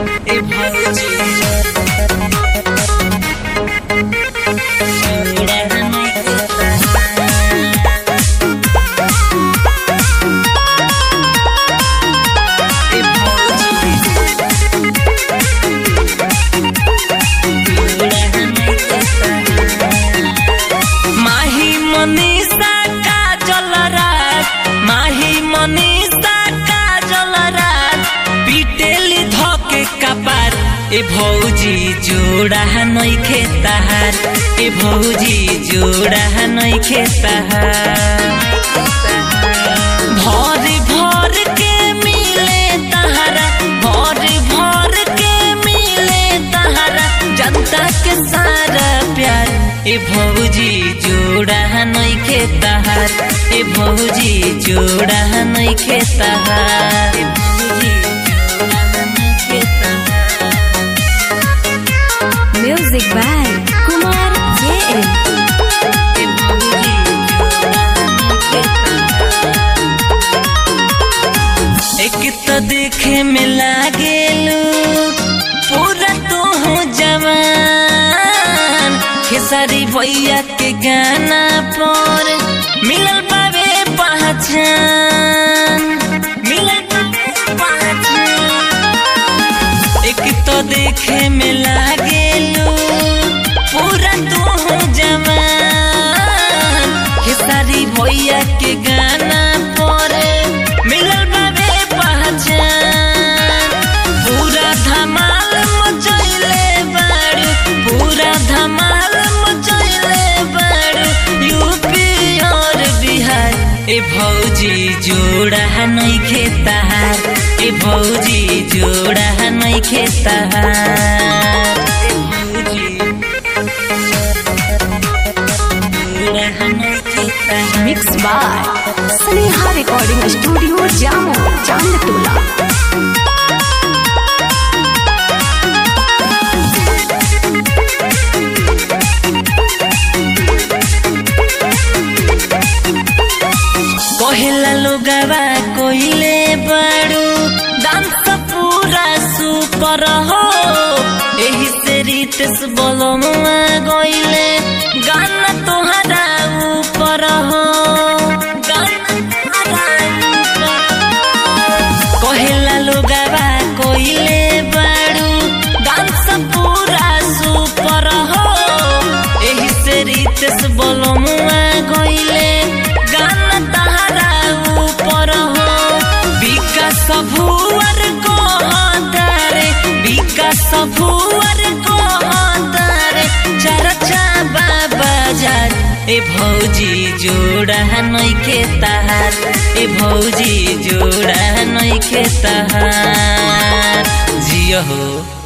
ए भौजी जोड़ा नइखे तहार ए भौजी माही मनीषा काजल रात माही मनीषा काजल रात पिटेली धके कपार ए भौजी जोड़ा नइखे तहार ए भौजी जोड़ा नइखे तहार भर भर के मिले तहरा भर भर के मिले तहरा जनता के सारा प्यार ए भौजी जोड़ा नइखे तहार ए भौजी जोड़ा नइखे तहार ए भौजी जोड़ा नइखे तहार Music by Kumar JM. ए भौजी जोड़ा नइखे तहार एक तो देखे में लागेलू पूरा तो हो जवान खेसारी भैया के गाना पर मिलल बाबे पहचान मिलल बाबे पहचान एक तो देखे में लागेलू पूरा तो हो जवान खेसारी भैया के गाना पर मिलल बाबे पहचान पूरा धमाल मचैले बाड़ू पूरा धमाल मचैले बाड़ू यूपी और बिहार ए भौजी जोड़ा नइखे तहार ए भौजी जोड़ा नइखे तहार ए भौजी जोड़ा नइखे तहार Mixed by Sneha Recording Studio Jammu, Chandtola. कहेला लोगवा कोइले बड़ू डांस पूरा सुपर हो एही से रितेश बोलमुआ गइले गाना तोहरा ऊपर हो गाना तोहरा ऊपर कहेला लोगवा कोइले बड़ू डांस पूरा सुपर हो एही से रितेश बोलमुआ गइले गाना तहरा ऊपर हो विकास भुवर को हतारे विकास भुवर को हतारे चर्चा बाबा जार ए भौजी जोड़ा नइखे तहार ए भौजी जोड़ा नइखे तहार जियो हो